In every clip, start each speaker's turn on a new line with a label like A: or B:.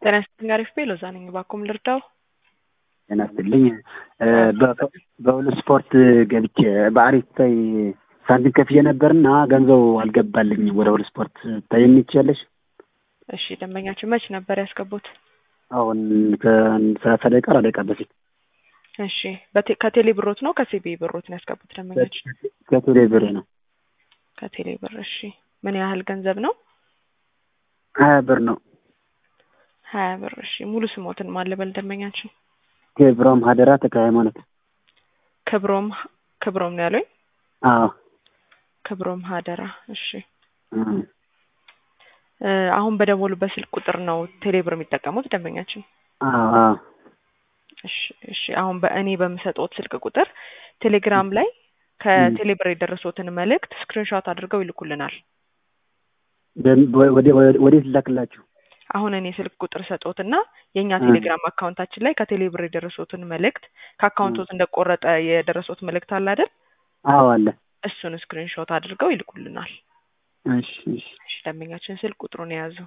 A: ጤና ይስጥልኝ አሪፍ ቤ ሎዛ ነኝ። እባክዎ ምን ልርዳው?
B: ጤና ይስጥልኝ በሁሉ ስፖርት ገብቼ በአሪፍ ታይ ሳንቲም ከፍዬ ነበርና ገንዘቡ አልገባልኝም ወደ ሁሉ ስፖርት ታየኝ ትችያለሽ?
A: እሺ ደንበኛችን መች ነበር ያስገቡት?
B: አሁን ከሰላሳ ደቂቃ አርባ ደቂቃ በፊት
A: እሺ በቴ- ከቴሌ ብሮት ነው ከሲቢ ብሮት ነው ያስገቡት ደንበኛችን?
B: ከቴሌ ብር ነው
A: ከቴሌ ብር እሺ። ምን ያህል ገንዘብ ነው?
B: ሀያ ብር ነው።
A: ሀያ ብር እሺ። ሙሉ ስሞትን ማን ልበል ደንበኛችን?
B: ክብሮም ሀደራ ተክለ ሃይማኖት።
A: ክብሮም ክብሮም ነው ያሉኝ?
B: አዎ
A: ክብሮም ሀደራ እሺ።
B: እም።
A: እ አሁን በደወሉበት ስልክ ቁጥር ነው ቴሌ ብር የሚጠቀሙት ደንበኛችን?
B: አዎ አዎ
A: እሺ እሺ። አሁን በእኔ በምሰጠውት ስልክ ቁጥር ቴሌግራም ላይ ከቴሌ ብር የደረሱትን መልእክት ስክሪንሾት አድርገው ይልኩልናል።
B: በም- ወደ- ወደ- ወዴት ላክላችሁ?
A: አሁን እኔ ስልክ ቁጥር ሰጦትና የእኛ ቴሌግራም አካውንታችን ላይ ከቴሌ ብር የደረሱትን መልእክት ከአካውንቶት እንደቆረጠ የደረሱት መልእክት አለ አይደል?
B: አዎ አለ።
A: እሱን ስክሪንሾት አድርገው ይልኩልናል።
B: እሺ እሺ
A: እሺ ደንበኛችን ስልክ ቁጥሩን የያዙ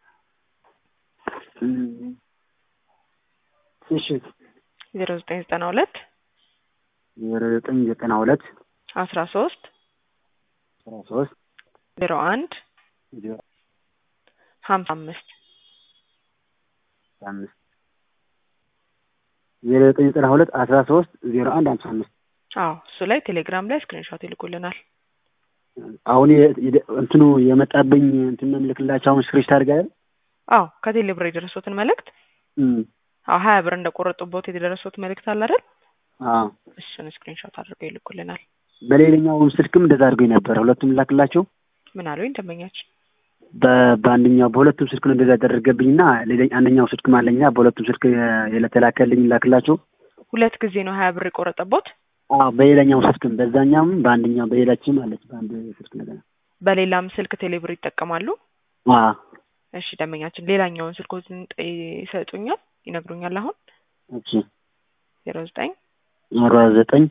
B: እም። እሺ
A: ዜሮ ዘጠኝ ዘጠና ሁለት
B: ዜሮ ዘጠኝ ዘጠና ሁለት
A: አስራ ሶስት
B: አስራ ሶስት
A: ዜሮ አንድ
B: ዜሮ
A: ሀምሳ አምስት
B: አምስት ዜሮ ዘጠኝ ዘጠና ሁለት አስራ ሶስት ዜሮ አንድ ሀምሳ አምስት
A: አዎ እሱ ላይ ቴሌግራም ላይ ስክሪንሾት ይልኩልናል።
B: አሁን የ- የደ- እንትኑ የመጣብኝ እንትን ነው የምልክላቸው አሁን ስክሪንሾት አድርገህ
A: አዎ ከቴሌ ብር የደረሱትን መልእክት አዎ ሀያ ብር እንደቆረጡበት የደረሱት መልእክት አለ አይደል?
B: አዎ
A: እሱን ስክሪንሾት አድርገው ይልኩልናል።
B: በሌላኛው ስልክም እንደዛ አድርገኝ ነበር። ሁለቱም ላክላቸው
A: ምን አሉኝ ደንበኛችን?
B: በ- በአንደኛው በሁለቱም ስልክ ነው እንደዛ ያደረገብኝና ሌላ አንደኛው ስልክም አለኛ በሁለቱም ስልክ የተላከልኝ ላክላቸው።
A: ሁለት ጊዜ ነው ሀያ ብር የቆረጠቦት?
B: አዎ በሌላኛው ስልክም በዛኛውም በአንደኛው በሌላችም አለች በአንድ ስልክ ነገር
A: በሌላም ስልክ ቴሌ ብር ይጠቀማሉ?
B: አዎ
A: እሺ ደንበኛችን ሌላኛውን ስልኮትን ጠ- ይሰጡኛል ይነግሩኛል አሁን
B: እሺ
A: ዜሮ ዘጠኝ
B: አርባ ዘጠኝ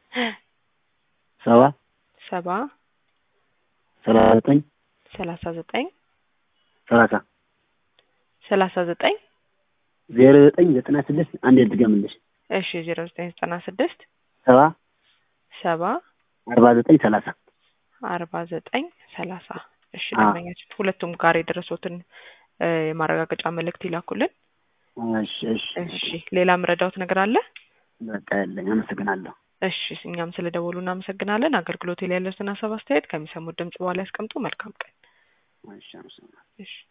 B: ሰባ
A: ሰባ
B: ሰላሳ ዘጠኝ
A: ሰላሳ ዘጠኝ
B: ሰላሳ
A: ሰላሳ ዘጠኝ
B: ዜሮ ዘጠኝ ዘጠና ስድስት አንድ ድገምልሽ
A: እሺ ዜሮ ዘጠኝ ዘጠና ስድስት
B: ሰባ
A: ሰባ
B: አርባ ዘጠኝ ሰላሳ
A: አርባ ዘጠኝ ሰላሳ እሺ
B: አዎ።
A: ደንበኛችን ሁለቱም ጋር የደረሱትን እ የማረጋገጫ መልእክት ይላኩልን።
B: እሺ እሺ
A: እሺ ሌላ ምረዳውት ነገር አለ?
B: በቃ ያለኝ አመሰግናለሁ።
A: እሺ እኛም ስለ ደወሉ እናመሰግናለን። አገልግሎት ላይ ያለውን ሀሳብ አስተያየት ከሚሰሙት ድምጽ በኋላ ያስቀምጡ። መልካም ቀን።
B: እሺ አመሰግናለሁ።
A: እሺ